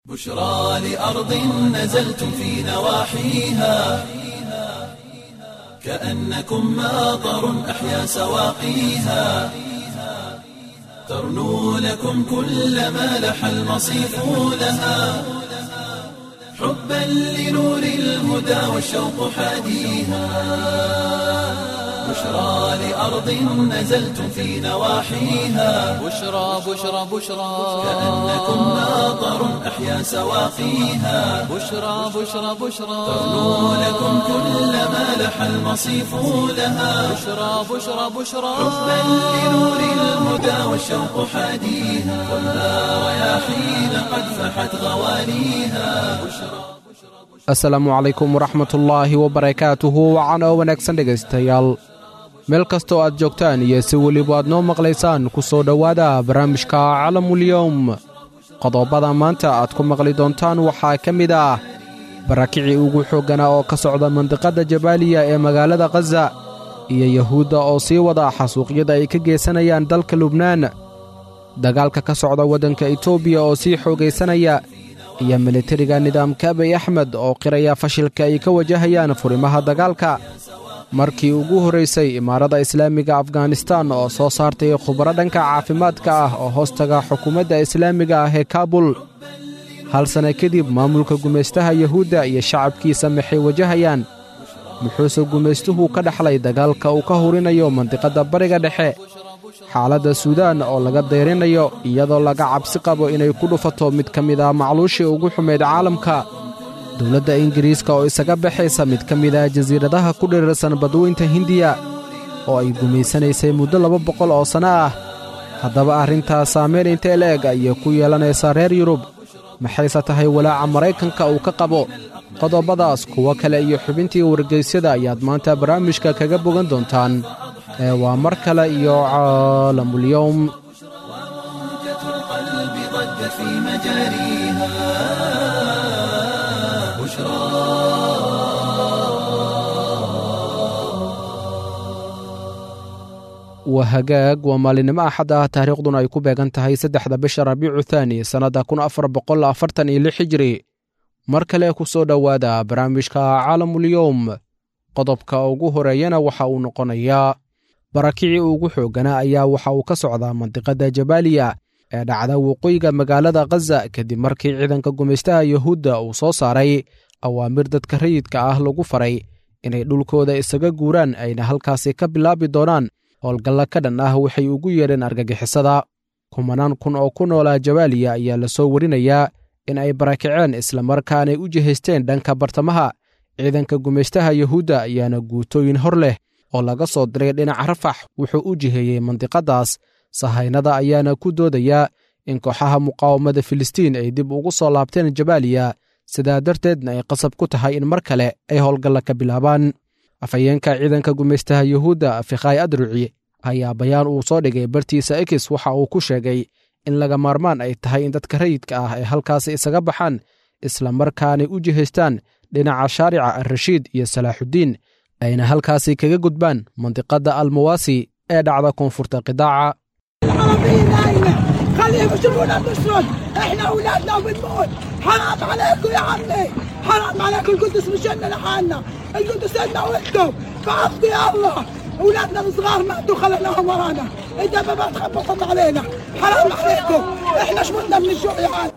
بشرى لأرض نزلتم في نواحيها كأنكم ماطر أحيا سواقيها ترنو لكم كل ما لح المصيف لها حبا لنور الهدى والشوق حاديها بشرى لأرض نزلتم في نواحيها بشرى بشرى بشرى كأنكم ماطر أحيا سواقيها بشرى بشرى بشرى ترنو لكم كل ما لح المصيف لها بشرى بشرى بشرى حبا لنور الهدى والشوق حاديها خذها رياحين قد فحت غواليها asalaamu calaykum waraxmatullaahi wabarakaatuhu wacan oo wanaagsan dhegaystayaal meel kastoo aad joogtaan iyo si weliba aad noo maqlaysaan ku soo dhowaada barnaamijka calamulyowm qodobada maanta aad ku maqli doontaan waxaa ka mid ah barakicii ugu xoogganaa oo ka socda mandiqadda jabaaliya ee magaalada khaza iyo yahuudda oo sii wada xasuuqyada ay ka geysanayaan dalka lubnaan dagaalka ka socda waddanka etoobiya oo sii xoogaysanaya iyo militariga nidaamka abiy axmed oo qiraya fashilka ay ka wajahayaan furimaha dagaalka markii ugu horraysay imaarada islaamiga afghanistan oo soo saartay khubaro dhanka caafimaadka ah oo hoostaga xukuumadda islaamiga ah ee kaabul hal sanna kadib maamulka gumaystaha yahuudda iyo shacabkiisa maxay wajahayaan muxuuse gumaystuhu ka dhaxlay dagaalka uu ka hurinayo mandiqadda bariga dhexe xaaladda suudaan oo laga dayrinayo iyadoo laga cabsi qabo inay ku dhufato mid ka mid ah macluushii ugu xumayd caalamka dowladda ingiriiska oo isaga baxaysa mid ka mid ah jasiiradaha ku dhirirsan badweynta hindiya oo ay gumaysanaysay muddo laba boqol oo sanno ah haddaba arrintaas saameyn intee la-eg ayay ku yeelanaysaa reer yurub maxayse tahay walaaca maraykanka uu ka qabo qodobadaas kuwo kale iyo xubintii wargeysyada ayaad maanta barnaamijka kaga bogan doontaan ee waa mar kale iyo caalamulyowm موجة القلب ضجت في مجاريها بشرى waa hagaag waa maalinimo axad ah taariikhduna ay ku beegan tahay saddexda bisha rabiicu thaani sannadda kun afar boqol afartan iyo lix hijri mar kale ku soo dhowaada barnaamijka caalamulyowm qodobka ugu horeeyana waxa uu noqonayaa barakicii ugu xoogganaa ayaa waxa uu ka socdaa mandiqadda jabaaliya ee dhacda waqooyiga magaalada khaza kadib markii ciidanka gumaystaha yahuudda uu soo saaray awaamir dadka rayidka ah lagu faray inay dhulkooda isaga guuraan ayna halkaasi ka bilaabi doonaan howlgalla ka dhan ah waxay ugu yeedheen argagixisada kumanaan kun oo ku noolaa jabaaliya ayaa la soo warinayaa in ay barakiceen islamarkaanay u jihaysteen dhanka bartamaha ciidanka gumaystaha yahuudda ayaana guutooyin hor leh oo laga soo diray dhinaca rafax wuxuu u jiheeyey mandiqaddaas sahaynada ayaana ku doodayaa in kooxaha muqaawamada filistiin ay dib ugu soo laabteen jabaaliya sidaa darteedna ay qasab ku tahay in mar kale ay howlgalla ka bilaabaan afhayeenka ciidanka gumaystaha yahuudda fikhaay adruci ayaa bayaan uu soo dhigay bartiisa ekis waxa uu ku sheegay in laga maarmaan ay tahay in dadka rayidka ah ay halkaasi isaga baxaan islamarkaanay u jihaystaan dhinaca shaarica alrashiid iyo salaaxuddiin ayna halkaasi kaga gudbaan mandiqadda almawaasi ee dhacda koonfurta qidaaca العربيين هاينة خليهم يشوفونا بنشرد احنا اولادنا بنموت حرام عليكم يا عمي حرام عليكم القدس مش لنا لحالنا القدس لنا وانتم فعفو يا الله اولادنا الصغار ماتوا خليناهم ورانا انت ما تخبطت علينا حرام عليكم احنا شمتنا من الجوع يا عالم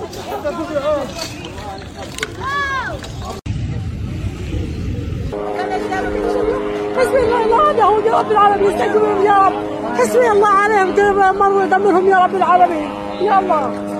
حسبي الله لا دعوة يا رب العالمين استجيبهم يا رب حسبي الله عليهم مروا دمرهم يا رب العالمين يا الله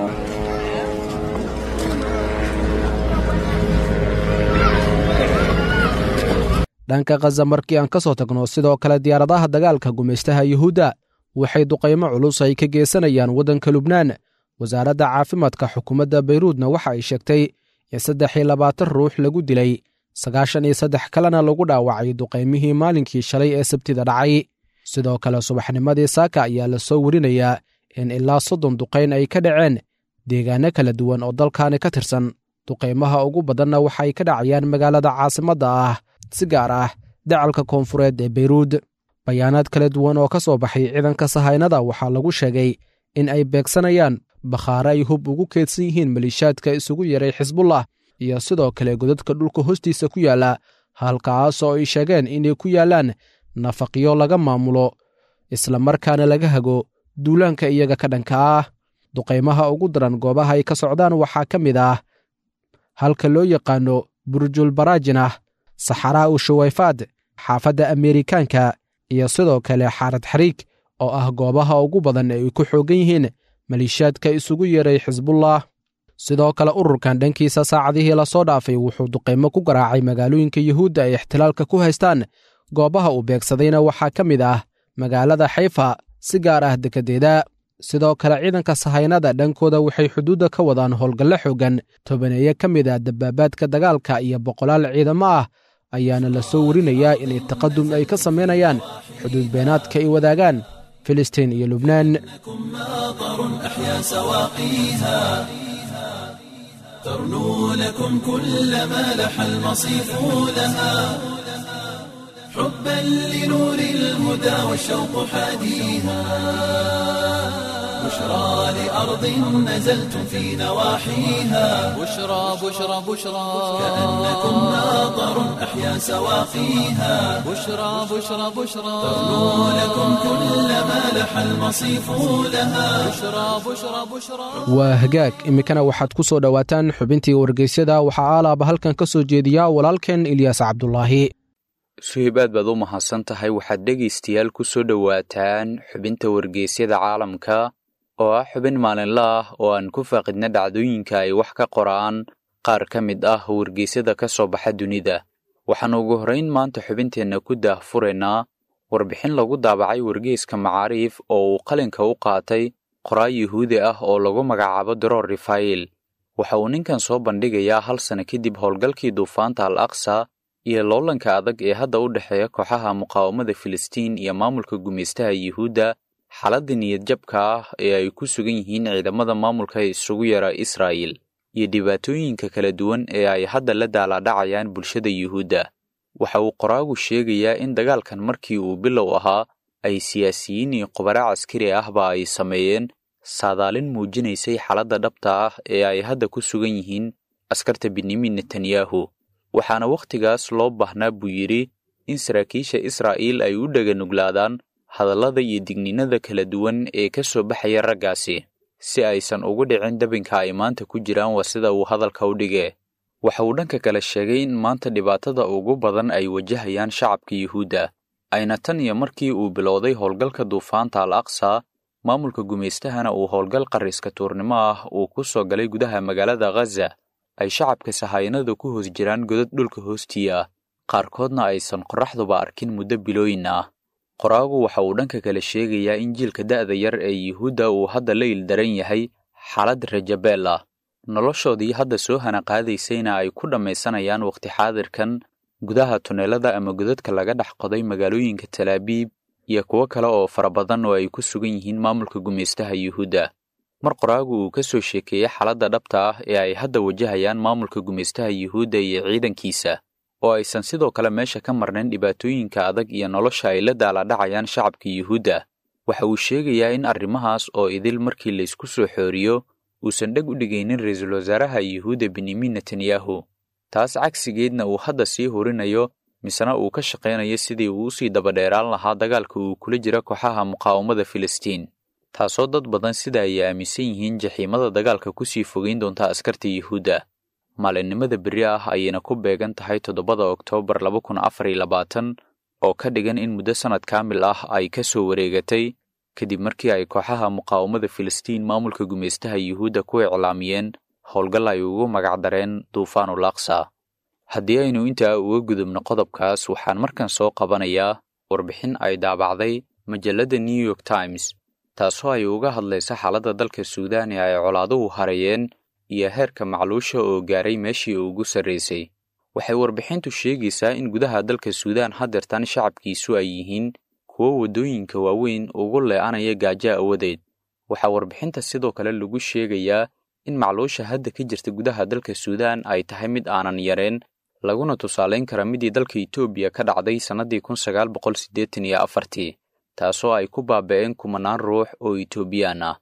dhanka khaza markii aan ka soo tagno sidoo kale diyaaradaha dagaalka gumaystaha yuhuudda waxay duqaymo culus ay ka geysanayaan waddanka lubnaan wasaaradda caafimaadka xukuumadda bayruudna waxa ay sheegtay in saddex iyo labaatan ruux lagu dilay sagaashan iyo saddex kalena lagu dhaawacay duqaymihii maalinkii shalay ee sabtida dhacay sidoo kale subaxnimadii saaka ayaa la soo werinayaa in ilaa soddon duqayn ay ka dhaceen deegaanno kala duwan oo dalkaani ka tirsan duqaymaha ugu badanna waxay ka dhacayaan magaalada caasimadda ah si gaar ah dacalka koonfureed ee beyruud bayaanaad kala duwan oo ka soo baxay ciidanka sahaynada waxaa lagu sheegay in ay beegsanayaan bakhaare ay hub ugu keedsan yihiin maliishaadka isugu yaray xisbullah iyo sidoo kale godadka dhulka hoostiisa ku yaalla halkaas oo ay sheegeen inay ku yaallaan nafaqyo laga maamulo isla markaana laga hago duulaanka iyaga ka dhanka ah duqaymaha ugu daran goobaha ay ka socdaan waxaa ka mid ah halka loo yaqaano burjul baraajinah saxaraa u shuwayfaad xaafadda ameerikaanka iyo sidoo kale xaarad xariig oo ah goobaha ugu badan ee ay ku xoogan yihiin maliishaadka isugu yeeray xisbullah sidoo kale ururkan dhankiisa saacadihii lasoo dhaafay wuxuu duqaymo ku garaacay magaalooyinka yuhuudda ay ixtilaalka ku haystaan goobaha uu beegsadayna waxaa ka mid ah magaalada xayfa si gaar ah dekedeeda sidoo kale ciidanka sahaynada dhankooda waxay xuduudda ka wadaan howlgallo xoogan tobaneeye ka mid ah dabaabaadka dagaalka iyo boqolaal ciidamo ah ayaana la soo warinayaa inay taqadum ay ka samaynayaan xuduud beenaadka ay wadaagaan filistiin iyo lubnaan ماطر أحيا سواقيها ترنو لكم كل ما لح المصيف لها حبا لنور الهدى والشوق حاديها بشرى لأرض نزلتم في نواحيها بشرى بشرى بشرى كأنكم ماطر أحيا سواقيها بشرى بشرى بشرى ترنو لكم كل ما لح المصيف لها بشرى بشرى بشرى waa hagaag iminkana waxaad ku soo dhowaataan xubintii wargeysyada waxaa aalaaba halkan ka soo jeediya walaalkeen ilyaas cabdulaahi suhib aad baad u mahadsan tahay waxaad dhegaystayaal ku soo dhowaataan xubinta wargeysyada caalamka oo ah xubin maalinla ah oo aan ku faaqidna dhacdooyinka ay wax ka qoraan qaar ka mid ah wargeysyada ka soo baxa dunida waxaan ugu horrayn maanta xubinteenna ku daahfuraynaa warbixin lagu daabacay wargeyska macaariif oo uu qalinka u qaatay qoraa yuhuudi ah oo lagu magacaabo dror rafael waxa uu ninkan soo bandhigayaa hal sano kadib howlgalkii duufaanta al aqsa iyo loolanka adag ee hadda u dhexeeya kooxaha muqaawamada filistiin iyo maamulka gumaystaha yuhuudda xaaladda niyadjabka ah ee ay ku sugan yihiin ciidamada maamulka isugu yara israa'il iyo dhibaatooyinka kala duwan ee ay hadda la daalaadhacayaan bulshada yuhuudda waxa uu qoraagu sheegayaa in dagaalkan markii uu bilow ahaa ay siyaasiyiin iyo khubaro caskari ahba ay sameeyeen saadaalin muujinaysay xaaladda dhabta ah ee ay hadda ku sugan yihiin askarta benyamin netanyahu waxaana wakhtigaas loo baahnaa buu yidhi in saraakiisha israa'iil ay u dhaganuglaadaan hadallada iyo digniinada kala duwan ee ka soo baxaya raggaasi si aysan ugu dhicin dabinka ay maanta ku jiraan waa sida uu hadalka u dhigee waxa uu dhanka kale sheegay in maanta dhibaatada ugu badan ay wajahayaan shacabka yuhuudda ayna tan iyo markii uu bilowday howlgalka duufaanta al aqsa maamulka gumaystahana uu howlgal qarriska tuurnimo ah uu ku soo galay gudaha magaalada ghaza ay shacabka sahayanada ku hoos jiraan godad dhulka hoostiya ah qaarkoodna aysan qorraxduba arkin muddo bilooyin ah qoraagu waxa uu dhanka kale sheegayaa in jiilka da'da yar ee yuhuudda uu hadda la ildaran yahay xaalad rajabeel ah noloshoodii hadda soo hanaqaadaysayna ay ku dhammaysanayaan wakhti xaadirkan gudaha tuneelada ama godadka laga dhex qoday magaalooyinka talaabiib iyo kuwo kale oo fara badan oo ay ku sugan yihiin maamulka gumaystaha yuhuudda mar qoraagu uu ka soo sheekeeyey xaaladda dhabta ah ee ay hadda wajahayaan maamulka gumaystaha yuhuudda iyo ciidankiisa oo aysan sidoo kale meesha ka marnayn dhibaatooyinka adag iyo nolosha ay la daalaadhacayaan shacabka yuhuudda waxa uu sheegayaa in arrimahaas oo idil markii laysku soo xooriyo uusan dheg u dhigaynin ra-iisul wasaaraha yuhuudda benyamin netanyahu taas cagsigeedna uu hadda sii horinayo misena uu ka shaqaynayo sidii uu usii dabadheeraan lahaa dagaalka uu kula jira kooxaha muqaawamada filistiin taasoo dad badan sida ay aaminsan yihiin jaxiimada dagaalka kusii fogeyn doonta askarta yuhuudda maalinimada berri ah ayayna ku beegan tahay toddobada oktoobar laba kun afar iyo labaatan oo ka dhigan in muddo sannad kaamil ah ay ka soo wareegatay kadib markii ay kooxaha muqaawamada filistiin maamulka gumaystaha yuhuudda ku iclaamiyeen howlgal ay ugu magacdareen duufaanul aqsa haddii aynu intaa uga gudubno qodobkaas waxaan markan soo qabanayaa warbixin ay daabacday majalladda new york times taasoo ay uga hadlaysa xaaladda dalka suudaan ee ay colaaduhu hareeyeen iyo heerka macluusha oo gaaray meeshii ugu sarraysay waxay warbixintu sheegaysaa in gudaha dalka suudaan haddeertan shacabkiisu ay yihiin kuwo waddooyinka waaweyn ugu lee'anaya gaajo awadeed waxaa warbixinta sidoo kale lagu sheegayaa in macluusha hadda ka jirta gudaha dalka suudaan ay tahay mid aanan yareen laguna tusaalayn kara midii dalka etoobiya ka dhacday sannadii kun sagaal boqol siddeetan iyo afartii taasoo ay ku baaba'een kumanaan ruux oo etoobiyaan ah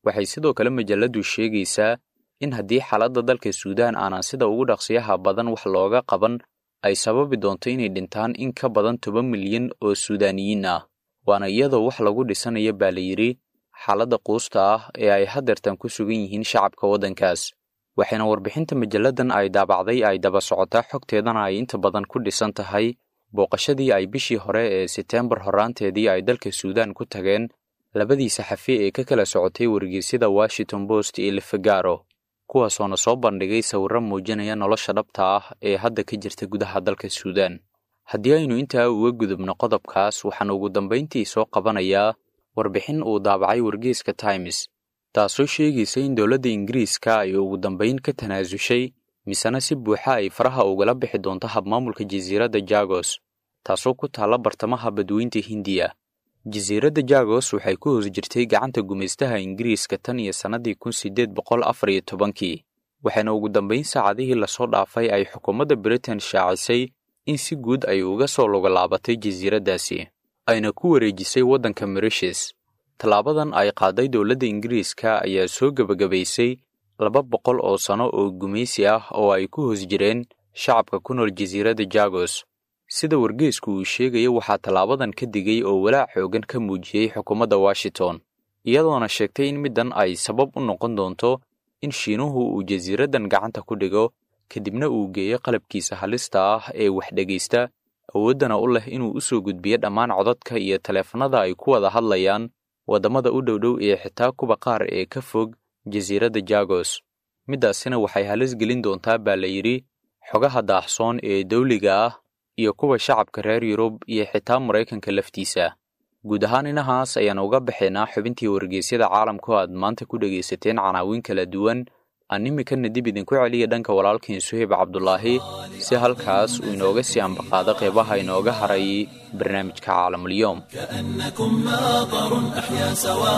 waxay sidoo kale majalladdu sheegaysaa in haddii xaaladda dalka suudaan aanan sida ugu dhaqsiyaha badan wax looga qaban ay sababi doonto inay dhintaan in ka badan toban milyan oo suudaaniyiin ah waana iyadoo wax lagu dhisanayo baa la yidhi xaaladda quusta ah ee ay hadeertan ku sugan yihiin shacabka waddankaas waxayna warbixinta majalladan ay daabacday ay daba socotaa xogteedana ay inta badan ku dhisan tahay booqashadii ay bishii hore ee seteembar horraanteedii ay dalka suudaan ku tageen labadii saxafi ee ka kala socotay wargeysyada washington post iyo lefegaro kuwaasoona soo bandhigay sawirro muujinaya nolosha dhabta ah ee hadda ka jirta gudaha dalka suudaan haddii aynu intaa uga gudubno qodobkaas waxaan ugu dambayntii soo qabanayaa warbixin uu daabacay wargeyska times taasoo sheegaysa in dowladda ingiriiska ay ugu dambayn ka tanaasushay misena si buuxa ay faraha ugala bixi doonto habmaamulka jasiiradda jagos taasoo ku taalla bartamaha badweynta hindiya jasiiradda jagos waxay ku hoos jirtay gacanta gumaystaha ingiriiska tan iyo sannadii kun siddeed boqol afar iyo tobankii waxaana ugu dambayn saacadihii lasoo dhaafay ay xukuumadda britain shaacisay in si guud ay uga soo logolaabatay jasiiraddaasi ayna ku wareejisay waddanka mauritius tallaabadan ay qaaday dowladda ingiriiska ayaa soo gebagabaysay laba boqol oo sano oo gumaysi ah oo ay ku hoos jireen shacabka ku nool jasiiradda jagos sida wargeysku uu sheegaya waxaa tallaabadan ka digay oo walaac xoogan ka muujiyey xukuumadda washington iyadoona sheegtay in middan ay sabab u noqon doonto in shiinuhu uu jasiiraddan gacanta ku dhigo kadibna uu geeyo qalabkiisa halista ah ee wax dhegaysta awooddana u leh inuu u soo gudbiyo dhammaan codadka iyo taleefanada ay ku wada hadlayaan waddamada u dhowdhow ee xitaa kuwa qaar ee ka fog jasiiradda jagos middaasina waxay halis gelin doontaa baa la yidhi xogaha daahsoon ee dawliga ah iyo kuwa shacabka reer yurub iyo xitaa maraykanka laftiisa guud ahaan inahaas ayaan uga baxaynaa xubintii wargeysyada caalamka oo aad maanta ku dhegaysateen canaawiin kala duwan aan iminkana dib idinku celiya dhanka walaalkiin suheyb cabdulaahi si halkaas uu inooga sii ambaqaado qeybaha inooga haray barnaamijka caalamulyoom كأنكم ماطر أحيا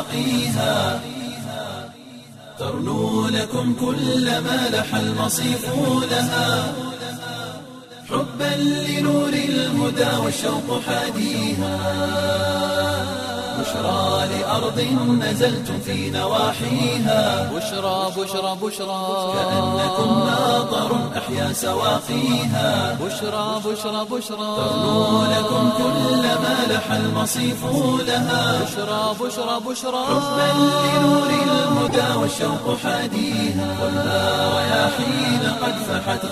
سواقيها ترنو لكم كل ما لح المصيف لها حبا لنور الهدى والشوق حاديها بشرى لأرض نزلتم في نواحيها بشرى بشرى بشرى كأنكم ماطر أحيا سواقيها بشرى بشرى بشرى ترنو لكم كل ما لح المصيف لها بشرى بشرى بشرى حبا لنور الهدى والشوق حاديها ولا رياحين قد فحت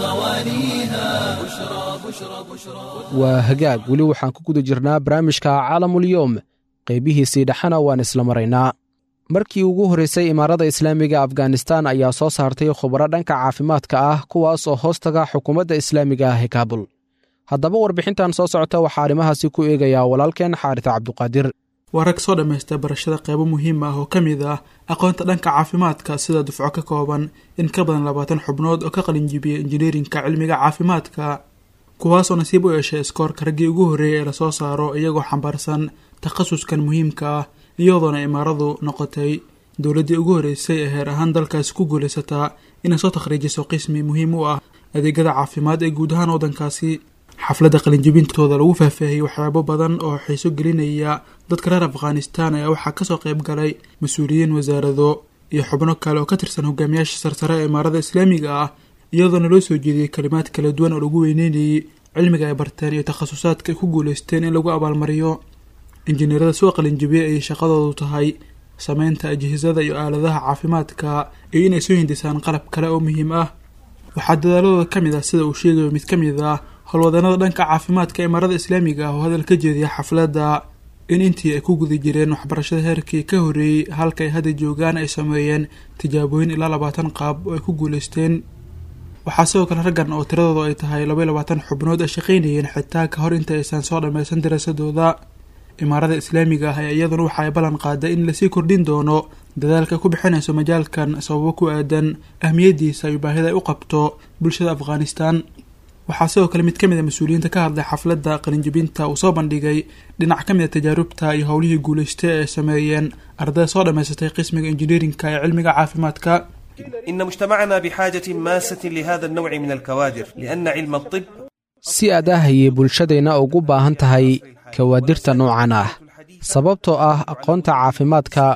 غوانيها بشرى بشرى بشرى waa hagaag weli waxaan ku guda jirnaa barnaamijka caalamulyoom qaybihiisii dhexena waan isla maraynaa markii ugu horreysay imaarada islaamiga afghanistan ayaa soo saartay khubaro dhanka caafimaadka ah kuwaas oo hoostaga xukuumadda islaamiga ah ee kaabul haddaba warbixintan soo socota waxaa arrimahaasi ku eegayaa walaalkeen xaarita cabduqaadir waa rag soo dhammaysta barashada qaybo muhiim ah oo ka mid ah aqoonta dhanka caafimaadka sida dufco ka kooban in ka badan labaatan xubnood oo ka qalinjibiyey injineerinka cilmiga caafimaadka kuwaasoo nasiib u yeeshay iskoorka raggii ugu horreeyay ee lasoo saaro iyagoo xambaarsan takhasuskan muhiimka ah iyadoona imaaradu noqotay dowladdii ugu horreysay ee heer ahaan dalkaasi ku guulaysataa inay soo takhriijiso qismi muhiim u ah adeegyada caafimaad ee guud ahaan waddankaasi xafladda qalinjibintooda lagu faahfaahiyey waxyaabo badan oo xiiso gelinaya dadka reer afghanistan ayaa waxaa kasoo qayb galay mas-uuliyiin wasaarado iyo xubno kale oo ka tirsan hogaamiyaasha sarsare ee imaarada islaamiga ah iyadoona loo soo jeediyey kalimaad kala duwan oo lagu weyneynayay cilmiga ay barteen iyo takhasusaadka ay ku guulaysteen in lagu abaalmariyo injineerada soo qalinjibiyey ayay shaqadoodu tahay sameynta ajhisada iyo aaladaha caafimaadka iyo inay soo hindisaan qalab kale oo muhiim ah waxaa dadaaladooda ka mid ah sida uu sheegayo mid ka mid ah howlwadanada dhanka caafimaadka imaarada islaamiga ah oo hadal ka jeediya xafladda in intii ay ku guda jireen waxbarashada heerkii ka horreeyey halka ay hadda joogaan ay sameeyeen tijaabooyin ilaa labaatan qaab oo ay ku guulaysteen waxaa sidoo kale raggan oo tiradoodu ay tahay laba iyo labaatan xubnood ay shaqaynayeen xitaa ka hor inta aysan soo dhammaysan daraasadooda imaarada islaamiga ah ee iyaduna waxa ay ballan qaaday in lasii kordhin doono dadaalka ku bixinayso majaalkan sababo ku aadan ahmiyadiisa iyo baahida ay u qabto bulshada afghanistan waxaa sidoo kale mid ka mid a mas-uuliyiinta ka hadlay xafladda qalinjibinta uu soo bandhigay dhinac ka mid a tajaarubta iyo howlihii guulaystay ee ay sameeyeen ardayda soo dhammaysatay qismiga injineerinka ee cilmiga caafimaadka إن مجتمعنا بحاجة ماسة لهذا النوع من الكوادر لأن علم الطب si aad ah ayay bulshadeenna ugu baahan tahay kawaadirta noocan ah sababtoo ah aqoonta caafimaadka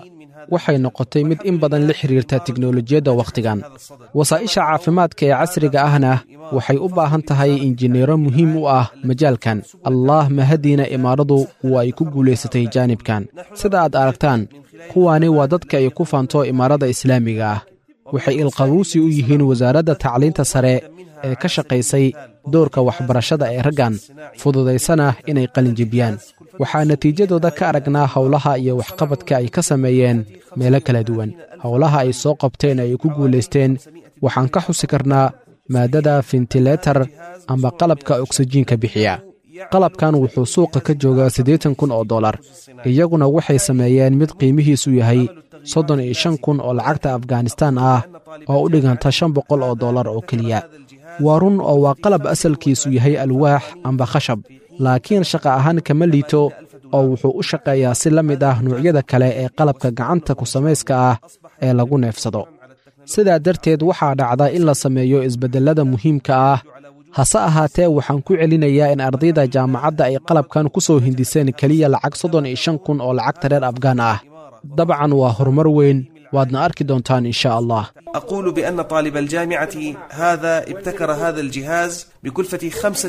waxay noqotay mid in badan la xiriirta tiknolojiyadda wakhtigan wasaa'isha caafimaadka ee casriga ahna waxay u baahan tahay injineero muhiim u ah majaalkan allah mahadiina imaaradu waa ay ku guulaysatay jaanibkan sida aad aragtaan kuwaani waa dadka ay ku faanto imaarada islaamiga ah waxay ilqabuusi u yihiin wasaaradda tacliinta sare ee ka shaqaysay doorka waxbarashada ee raggan fududaysana inay qalinjibiyaan waxaa natiijadooda ka aragnaa howlaha iyo waxqabadka ay ka sameeyeen meelo kala duwan howlaha ay soo qabteen ay ku guulaysteen waxaan ka xusi karnaa maaddada fintiletar ama qalabka oksijiinka bixiya qalabkan wuxuu suuqa ka joogaa siddeetan kun oo dollar iyaguna waxay sameeyeen mid qiimihiisu yahay soddon iyo shan kun oo lacagta afghanistaan ah oo u dhiganta shan boqol oo dollar oo keliya waa run oo waa qalab asalkiisu yahay alwaax amba khashab laakiin shaqa ahaan kama liito oo wuxuu u shaqeeyaa si la mid ah nuucyada kale ee qalabka gacanta ku samayska ah ee lagu neefsado sidaa darteed waxaa dhacda in la sameeyo isbeddellada muhiimka ah hase ahaatee waxaan ku celinayaa in ardayda jaamacadda ay qalabkan ku soo hindiseen keliya lacag soddon iyo shan kun oo lacagta reer afgaan ah dabcan waa horumar weyn waadna arki doontaan in sha allah أقول بأن طالب الجامعة هذا ابتكر هذا الجهاز بكلفة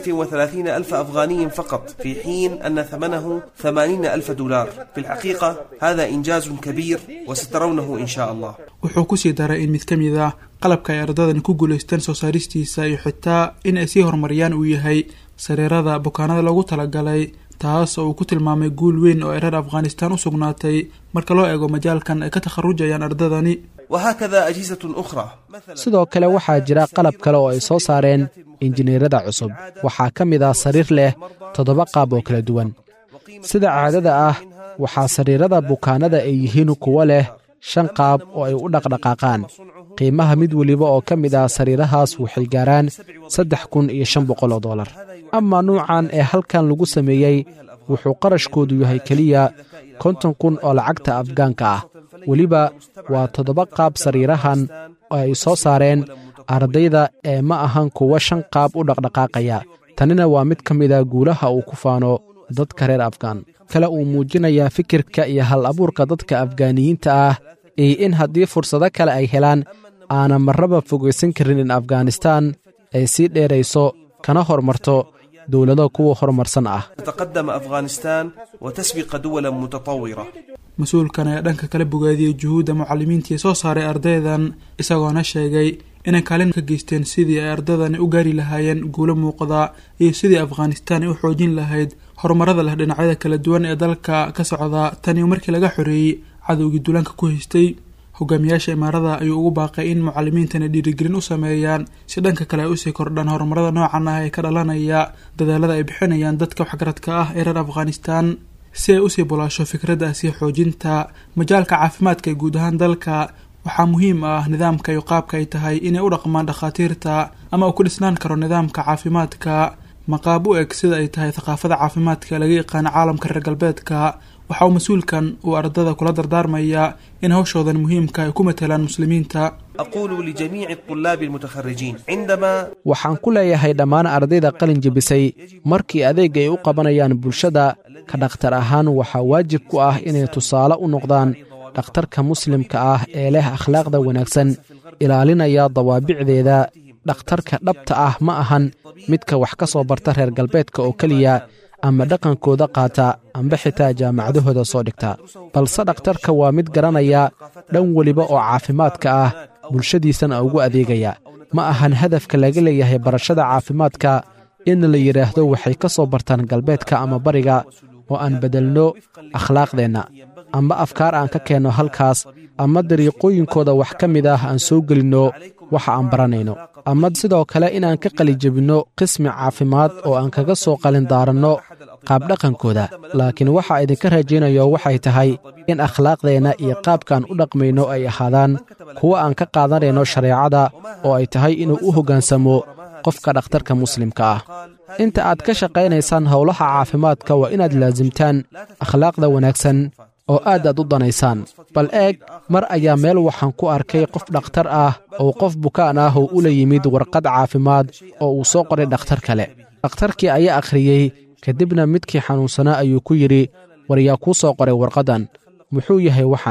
35 ألف أفغاني فقط في حين أن ثمنه 80 ألف دولار في الحقيقة هذا إنجاز كبير وسترونه إن شاء الله wuxuu kusii daray in mid ka mid ah qalabka ay ardadani ku guulaysteen soo saaristiisa iyo xitaa in ay sii horumariyaan uu yahay sariirada bukaanada loogu talagalay taas oo uu ku tilmaamay guul weyn oo ay reer afghanistan u sugnaatay marka loo eego majaalkan ay ka takharujayaan ardadani وهكذا أجهزة أخرى sidoo kale waxaa jira qalab kale oo ay soo saareen injineerada cusub waxaa ka mid ah sariir leh toddoba qaab oo kala duwan sida caadada ah waxaa sariirada bukaanada ay yihiin kuwo leh shan qaab oo ay u dhaqdhaqaaqaan qiimaha mid weliba oo ka mid ah sariirahaas waxay gaaraan saddex kun iyo shan boqol oo dollar amaa nuucan ee halkan lagu sameeyey wuxuu qarashkoodu yahay keliya konton kun oo lacagta afgaanka ah weliba waa toddoba qaab sariirahan oo ay soo saareen ardayda ee ma ahan kuwa shan qaab u dhaqdhaqaaqaya tanina waa mid ka mida guulaha uu ku faano dadka reer afgaan kale uu muujinayaa fikirka iyo hal abuurka dadka afgaaniyiinta ah iyo in haddii fursado kale ay helaan aanan marraba fogaysan karin in afghanistaan ay sii dheerayso kana hormarto dowlado kuwa horumarsan ah تتقدم أفغانستان وتسبق دولا متطورة mas-uulkan ayaa dhanka kala bogaadiyey juhuudda mucalimiintii soo saaray ardaydan isagoona sheegay inay kaalin ka geysteen sidii ay ardadani u gaari lahaayeen guulo muuqda iyo sidii afghanistaan ay u xoojin lahayd horumarada leh dhinacyada kala duwan ee dalka ka socda taniyo markii laga xoreeyey cadowgii duulaanka ku haystay hogaamiyaasha imaarada ayuu ugu baaqay in mucalimiintani dhiirigelin u sameeyaan si dhanka kale ay usii kordhaan horumarada noocan ah ee ka dhalanaya dadaalada ay bixinayaan dadka waxgaradka ah ee reer afghanistan si ay usii bulaasho fikradda sii xoojinta majaalka caafimaadka ee guud ahaan dalka waxaa muhiim ah nidaamka iyo qaabka ay tahay inay u dhaqmaan dhakhaatiirta ama uu ku dhisnaan karo nidaamka caafimaadka maqaab u eg sida ay tahay thaqaafada caafimaadka laga yaqaano caalamka reer galbeedka waxa uu mas-uulkan uu ardada kula dardaarmaya in hawshoodan muhiimka ay ku matalaan muslimiinta أقول لجميع الطلاب المتخرجين عندما waxaan ku leeyahay dhammaan ardayda qalin jebisay markii adeeg ay u qabanayaan bulshada ka dhakhtar ahaan waxaa waajib ku ah inay tusaale u noqdaan dhakhtarka muslimka ah ee leh akhlaaqda wanaagsan ilaalinaya dawaabicdeeda dhakhtarka dhabta ah ma ahan midka wax ka soo barta reer galbeedka oo keliya ama dhaqankooda qaata amba xitaa jaamacadahooda soo dhigta balse dhakhtarka waa mid garanaya dhan weliba oo caafimaadka ah bulshadiisana ugu adeegaya ma ahan hadafka laga leeyahay barashada caafimaadka in la yidhaahdo waxay ka soo bartaan galbeedka ama bariga oo aan beddelno akhlaaqdeenna amba afkaar aan ka keenno halkaas ama dariiqooyinkooda wax ka mid ah aan soo gelinno waxa aan baranayno ama sidoo kale inaan ka qalijebinno qismi caafimaad oo aan kaga soo qalin daaranno qaabdhaqankooda laakiin waxa idinka rajaynayo waxay tahay in akhlaaqdeenna iyo qaabkaan u dhaqmayno ay ahaadaan kuwa aan ka qaadanayno shareecada oo ay tahay inuu u hoggaansamo qofka dhakhtarka muslimka ah inta aad ka shaqaynaysaan howlaha caafimaadka waa inaad laasimtaan akhlaaqda wanaagsan oo aad aad u danaysaan bal eeg mar ayaa meel waxaan ku arkay qof dhakhtar ah oo qof bukaan ah oo ula yimid warqad caafimaad oo uu soo qoray dhakhtar kale dhakhtarkii ayaa akhriyey kadibna midkii xanuunsanaa ayuu ku yidhi war yaa kuu soo qoray warqaddan muxuu yahay waxaan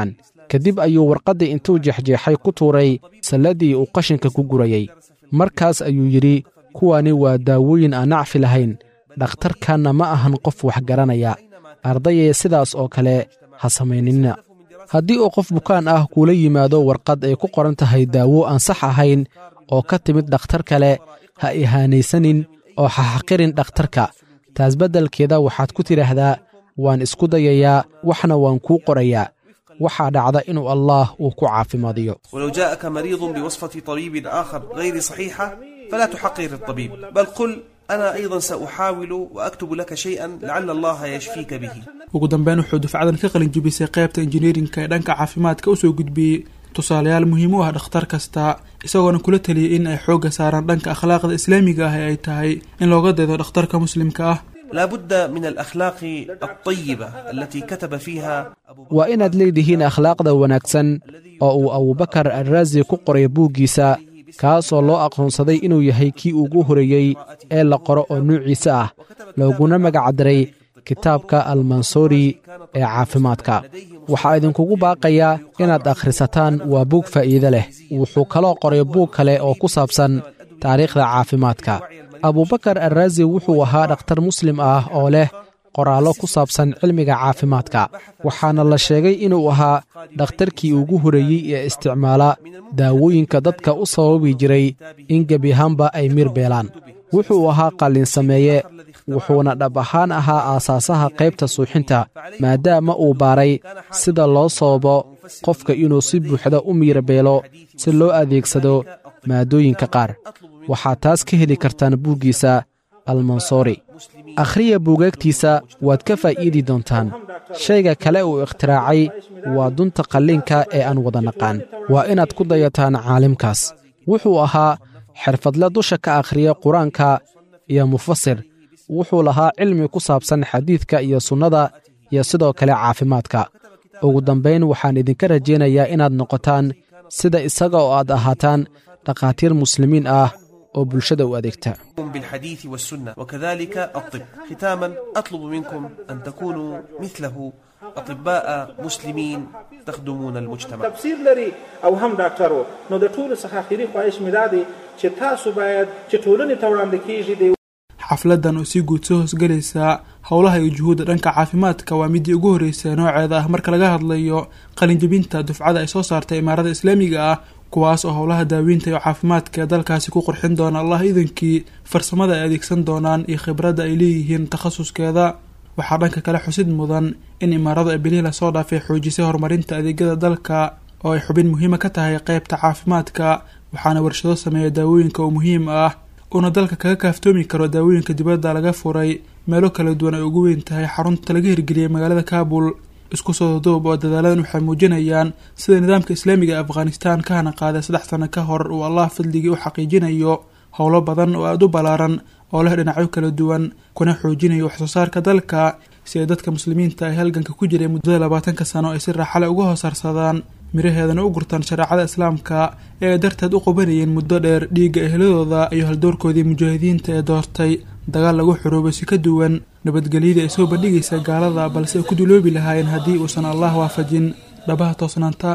kadib ayuu warqaddii intuu jeexjeexay ku tuuray salladii uu qashinka ku gurayey markaas ayuu yidhi kuwani waa daawooyin aan nacfi lahayn dhakhtarkanna ma ahan qof wax garanaya ardayee sidaas oo kale ha samaynina haddii uu qof bukaan ah kuula yimaado warqad ay ku qoran tahay daawo aan sax ahayn oo ka timid dhakhtar kale ha ihaanaysanin oo ha xaqirin dhakhtarka taas beddelkeeda waxaad ku tidhaahdaa waan isku dayayaa waxna waan kuu qorayaa waxaa dhacda inuu allaah uu ku caafimaadiyo ولو جاءك مريض بوصفة طبيب آخر غير صحيحة فلا تحقر الطبيب بل قل أنا أيضا سأحاول وأكتب لك شيئا لعل الله يشفيك به ugu dambeyn wuxuu dufcadan ka qalin jibisay qaybta injineerinka ee dhanka caafimaadka usoo gudbiyey tusaalayaal muhiim u ah dhakhtar kasta isagoona kula taliyey in ay xoogga saaraan dhanka akhlaaqda islaamiga ah ee ay tahay in looga daydo dhakhtarka muslimka ah لا بد من الأخلاق الطيبة التي كتب فيها أبو waa inaad leedihiin akhlaaqda wanaagsan oo uu abubakar alraasi ku qoray buuggiisa kaasoo loo aqoonsaday inuu yahay kii ugu horeeyey ee la qoro oo nuuciisa ah looguna magacdaray kitaabka almansuuri ee caafimaadka waxaa idinkugu baaqayaa inaad akhrisataan waa buug faa'iide leh wuxuu kaloo qoray buug kale oo ku saabsan taariikhda caafimaadka abubakar alraasi wuxuu ahaa dhakhtar muslim ah oo leh qoraallo ku saabsan cilmiga caafimaadka waxaana la sheegay inuu ahaa dhakhtarkii ugu horeeyey ee isticmaala daawooyinka dadka u sababi jiray in gebi ahaanba ay mir beelaan wuxuu ahaa qalin sameeye wuxuuna dhab ahaan ahaa aasaasaha qaybta suuxinta maadaama uu baaray sida loo sababo qofka inuu si buuxda u miirabeelo si loo adeegsado maadooyinka qaar waxaad taas ka heli kartaan buuggiisa almansoori akhriya buugaagtiisa waad ka faa'iidi doontaan shayga kale uu ikhtiraacay waa dunta qalliinka ee aan wada naqaan waa inaad ku dayataan caalimkaas wuxuu ahaa xirfadle dusha ka akhriya qur-aanka iyo mufasir wuxuu lahaa cilmi ku saabsan xadiidka iyo sunnada iyo sidoo kale caafimaadka ugu dambayn waxaan idinka rajaynayaa inaad noqotaan sida isaga oo aad ahaataan dhakhaatiir muslimiin ah oo bulshada u adeegta بالحديث والسنة وكذلك الطب ختاما أطلب منكم أن تكونوا مثله أطباء مسلمين تخدمون المجتمع تفسیر لري او هم ډاکټر وو نو د ټولو څخه اخري خواهش مې دا دی چې تاسو باید چې ټولنې ته وړاندې کیږي د xafladan oo si guud soo hoosgelaysa howlaha iyo juhuudda dhanka caafimaadka waa midii ugu horreysay nooceeda ah marka laga hadlayo qalinjebinta dufcada ay soo saartay imaarada islaamiga ah kuwaas oo howlaha daaweynta iyo caafimaadka ee dalkaasi ku qurxin doona allah iidankii farsamada ay adeegsan doonaan iyo khibradda ay leeyihiin takhasuskeeda waxaa dhanka kale xusid mudan in imaaradu ay bilihii lasoo dhaafay xoojisay horumarinta adeegyada dalka oo ay xubin muhiima ka tahay qeybta caafimaadka waxaana warshado sameeya daawooyinka oo muhiim ah uuna dalka kaga kaaftoomi karo daawooyinka dibadda laga furay meelo kala duwan ay ugu weyn tahay xarunta laga hirgeliyey magaalada kaabul isku soo doob oo dadaaladan waxay muujinayaan sida nidaamka islaamiga ee afghanistan ka hana qaaday saddex sano ka hor uu allah fadligii u xaqiijinayo howlo badan oo aada u ballaaran oo leh dhinacyo kala duwan kuna xoojinayo waxsoo saarka dalka si ay dadka muslimiinta ay halganka ku jiray muddada labaatanka sano ay si raaxale uga hoosarsadaan miraheedana u gurtaan shareecada islaamka ee ay darteed u qabanayeen muddo dheer dhiigga ehladooda iyo haldoorkoodii mujaahidiinta ee doortay dagaal lagu xuruubay si ka duwan nabadgelyadii ay soo bandhigaysa gaalada balse ay ku duloobi lahaayeen haddii uusan allah waafajin dhabaha toosnaanta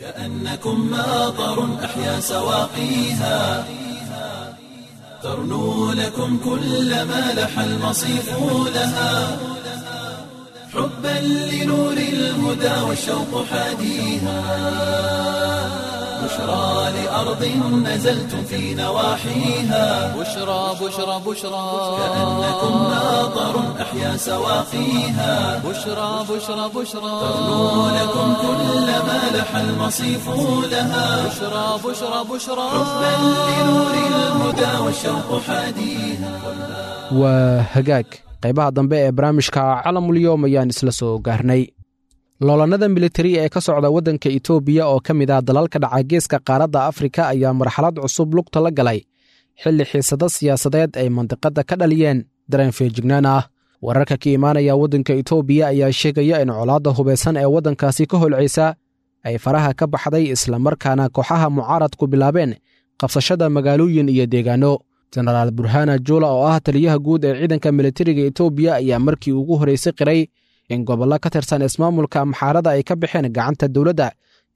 كأنكم ماطر أحيا سواقيها ترنو لكم كل ما لح المصيف لها حبا لنور الهدى والشوق حاديها بشرى لأرض نزلتم في نواحيها بشرى بشرى بشرى كأنكم ماطر أحيا سواقيها بشرى بشرى بشرى ترنو لكم كل ما لح المصيف لها بشرى بشرى بشرى حبا لنور الهدى والشوق حاديها waa hagaag qaybaha dambe ee barnaamijka calamulyoom ayaan isla soo gaarnay loolannada militari ee ka socda waddanka itoobiya oo ka mid ah dalalka dhaca geeska qaaradda afrika ayaa marxalad cusub lugta la galay xilli xiisado siyaasadeed ay mandiqadda ka dhaliyeen dareen feejignaan ah wararka ka imaanaya waddanka itoobiya ayaa sheegaya in colaadda hubaysan ee waddankaasi ka holcaysa ay faraha ka baxday islamarkaana kooxaha mucaaradku bilaabeen qabsashada magaalooyin iyo deegaanno jenaraal burhana juula oo ah taliyaha guud ee ciidanka militariga etoobiya ayaa markii ugu horraysay qiray in gobollo ka tirsan ismaamulka amxaarada ay ka baxeen gacanta dowladda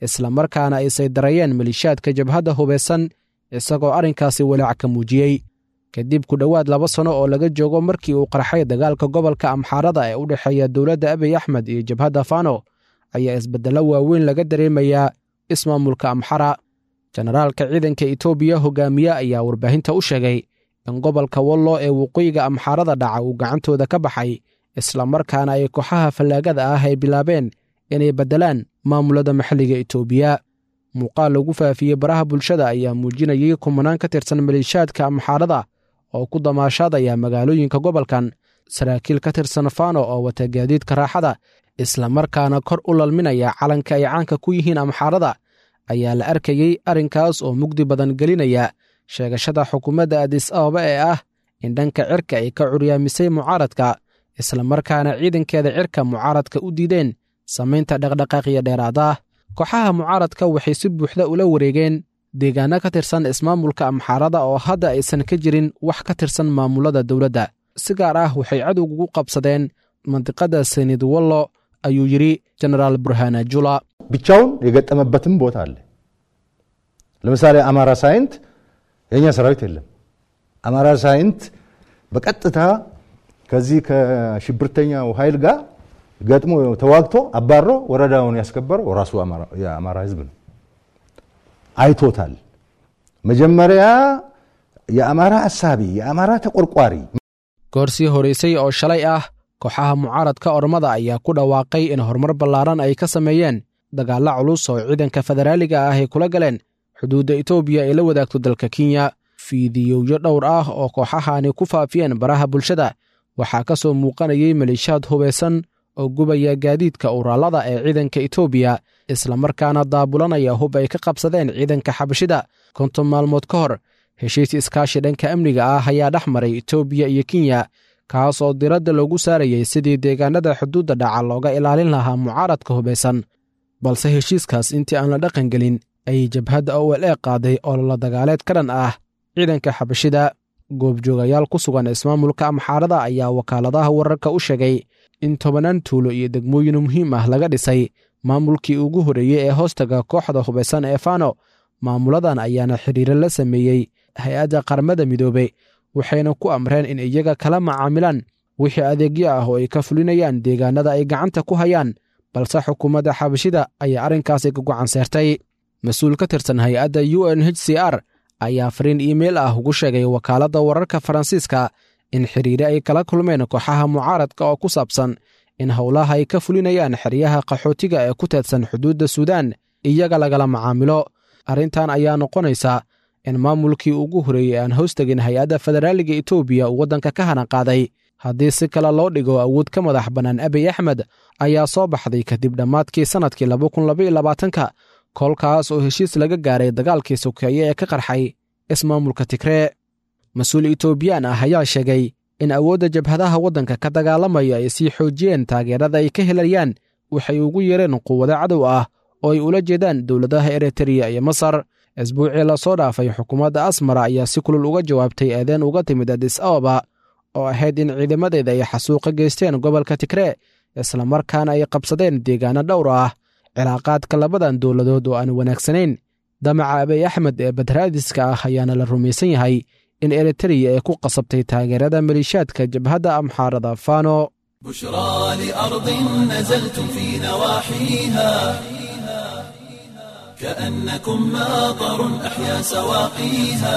islamarkaana ay saydarayeen malishaadka jabhadda hubaysan isagoo arrinkaasi walaac ka muujiyey kadib ku dhowaad laba sanno oo laga joogo markii uu qarxay dagaalka gobolka amxaarada ee u dhexeeya dowladda abiy axmed iyo jabhadda fano ayaa isbeddello waaweyn laga dareemayaa ismaamulka amxara jenaraalka ciidanka etoobiya hogaamiye ayaa warbaahinta u sheegay in gobolka wallo ee waqooyiga amxaarada dhaca uu gacantooda ka baxay islamarkaana ay kooxaha fallaagada ah ay bilaabeen inay beddelaan maamulada maxalliga etoobiya muuqaal lagu faafiyey baraha bulshada ayaa muujinayay kumanaan ka tirsan maliishaadka amxaarada oo ku damaashaadaya magaalooyinka gobolkan saraakiil ka tirsan fano oo wata gaadiidka raaxada islamarkaana kor u lalminaya calanka ay caanka ku yihiin amxaarada ayaa la arkayey arrinkaas oo mugdi badan gelinaya sheegashada xukuumadda adis ababa ee ah in dhanka cirka ay ka curyaamisay mucaaradka islamarkaana ciidankeeda cirka mucaaradka u diideen samaynta dhaqdhaqaaqiyo dheeraada kooxaha mucaaradka waxay si buuxda ula wareegeen deegaano ka tirsan ismaamulka amxaarada oo hadda aysan ka jirin wax ka tirsan maamulada dowladda si gaar ah waxay cadowgugu qabsadeen mandiqada seniid wallo ayuu yidhi jenaraal burhana jula ብቻውን የገጠመበትም ቦታ አለ። ለምሳሌ አማራ ሳይንት የእኛ ሰራዊት የለም። አማራ ሳይንት በቀጥታ ከዚህ ከሽብርተኛው ኃይል ጋር ገጥሞ ተዋግቶ አባሮ ወረዳውን ያስከበረው ራሱ የአማራ ሕዝብ ነው። አይቶታል። መጀመሪያ የአማራ አሳቢ የአማራ ተቆርቋሪ goor sii horaysay oo shalay ah kooxaha mucaaradka ormada ayaa ku dhawaaqay in horumar ballaaran ay ka sameeyeen dagaalla culus oo ciidanka federaaliga ah ay kula galeen xuduudda etoobiya ay la wadaagto dalka kenya fiidiyowyo dhowr ah oo kooxahani ku faafiyeen baraha bulshada waxaa ka soo muuqanayay maliishaad hubaysan oo gubaya gaadiidka uraalada ee ciidanka etoobiya islamarkaana daabulanaya hub ay ka qabsadeen ciidanka xabashida konton maalmood ka hor heshiis iskaashi dhanka amniga ah ayaa dhex maray etoobiya iyo kenya kaas oo diradda loogu saarayay sidii deegaanada xuduudda dhaca looga ilaalin lahaa mucaaradka hubaysan balse heshiiskaas intii aan la dhaqan gelin ayay jabhadda o l e qaaday ololo dagaaleed ka dhan ah ciidanka xabashida goobjoogayaal ku sugan ismaamulka amxaarada ayaa wakaaladaha wararka u sheegay in tobanaan tuulo iyo degmooyin muhiim ah laga dhisay maamulkii ugu horreeyey ee hoostaga kooxda hubaysan ee fano maamuladan ayaana xidhiiro la sameeyey hay-adda qaramada midoobe waxayna ku amreen in iyaga kala macaamilaan wixii adeegyo ah oo ay ka fulinayaan deegaanada ay gacanta ku hayaan balse xukuumadda xabashida ayaa arrinkaasi ka gocan seertay mas-uul ka tirsan hay-adda u n h c r ayaa fariin iimeil ah ugu sheegay wakaaladda wararka faransiiska in xidhiire ay kala kulmeen kooxaha mucaaradka oo ku saabsan in howlaha ay ka fulinayaan xeryaha qaxootiga ee ku teedsan xuduudda suudaan iyaga lagala macaamilo arrintan ayaa noqonaysa in maamulkii ugu horreeyey aan hoostegin hay-adda federaaliga etoobiya uu waddanka ka hana qaaday haddii si kale loo dhigo awood ka madax bannaan abiy axmed ayaa soo baxday kadib dhammaadkii sannadkii labakunilabaylabaatanka kolkaas oo heshiis laga gaaray dagaalkii sokeeye ee ka qarxay ismaamulka tigree mas-uul etoobiyaan ah ayaa sheegay in awoodda jabhadaha waddanka ka dagaalamaya ay sii xoojiyeen taageerada ay ka helayaan waxay ugu yeereen quwado cadow ah oo ay ula jeedaan dowladaha eritreya iyo masar isbuucii lasoo dhaafay xukuumadda asmara ayaa si kulul uga jawaabtay eedeen uga timid adis ababa oo ahayd in ciidamadeeda ay xasuuqa geysteen gobolka tigree islamarkaana ay qabsadeen deegaano dhowr ah cilaaqaadka labadan dowladood oo aan wanaagsanayn damaca abiy axmed ee badraadiska ah ayaana la rumaysan yahay in eritreya ay ku qasabtay taageerada maliishaadka jabhadda amxaarada fano بشرى لأرض نزلتم في نواحيها كأنكم ماطر أحيا سواقيها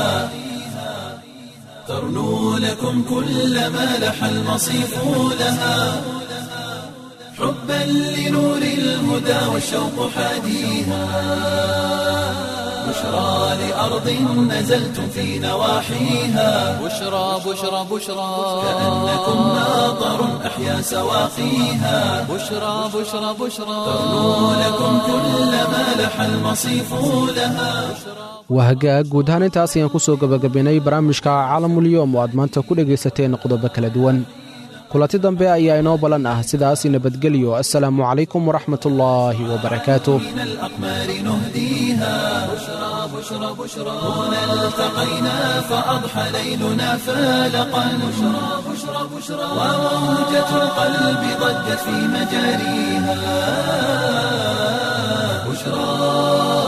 ترنو لكم كل ما لح المصيف لها حبا لنور الهدى والشوق حاديها بشرى لأرض نزلتم في نواحيها بشرى بشرى بشرى كأنكم ماطر أحيا سواقيها بشرى بشرى بشرى ترنو لكم كل ما لح المصيف لها waa hagaag guud ahaan intaas ayaan ku soo gebagabaynay barnaamijka caalamulyoom oo aad maanta ku dhegaysateen qodobo kala duwan kulanti dambe ayaa inoo ballan ah sidaas nabadgelyo assalaamu calaykum waraxmatullaahi wabarakaatuh من الأقمار نهديها بشرى بشرى بشرى هنا التقينا فأضحى ليلنا فالقا بشرى بشرى بشرى وموجة القلب ضجت في مجاريها بشرى بشرى